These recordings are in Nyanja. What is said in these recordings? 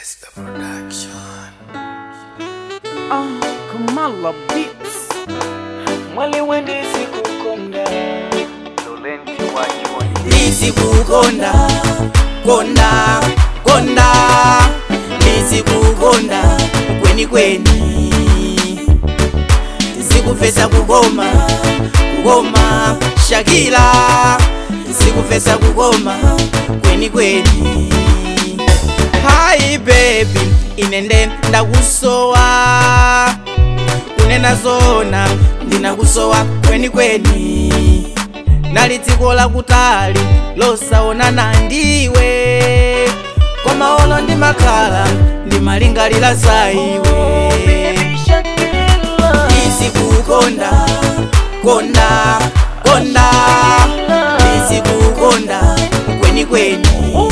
It's the production. Ah, Kamala Beats. mwali wendisi kukonda lolenti wajoni ndizikukonda konda konda ndizikukonda kweni kweni ndizikufesa kukoma kukoma shakila ndizikufesa kukoma kweni kweni hayi bebi inende ndakusowa kunena zona ndinakusowa kweni kweni nali dziko lakutali losaonana ndiwe koma olo ndimakhala ndimalingalira za iwe ndizikukonda konda konda ndizikukonda kweni kweni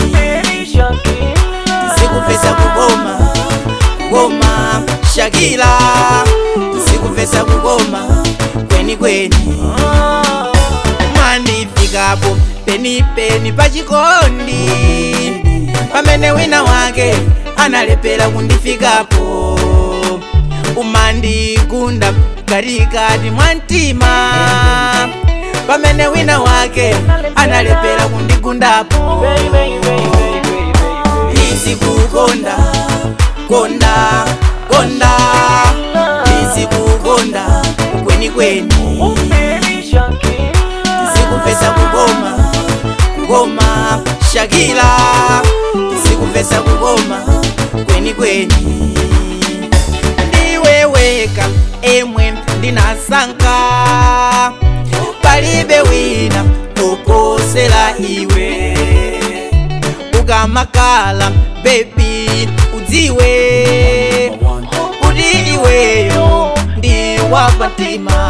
ndizikufesa kukoma kukoma shakila ndizikufesa kukoma kweni kweni mwandifikapo penipeni pachikondi pamene wina wake analepera kundifikapo umandikunda katikati mwa mtima pamene wina wake analepera kundigundapo ndizikukonda konda konda ndizikukonda kweni kweni zikufesa kukoma kukoma shakila zikufesa kukoma kweni kweni ndiweweka emwe ndinasanka palibe wina oposela iwe ukamakala bebi udziwe kuti iweyo ndi wapatima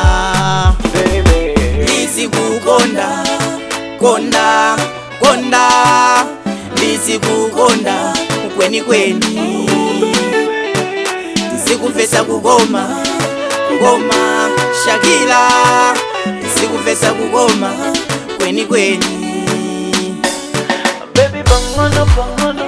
ndizikukonda konda konda ndizikukonda kweni kweni ndizikufesa kukoma kukoma shakila ndizikufesa kukoma kweni kweni Baby, bangono, bangono,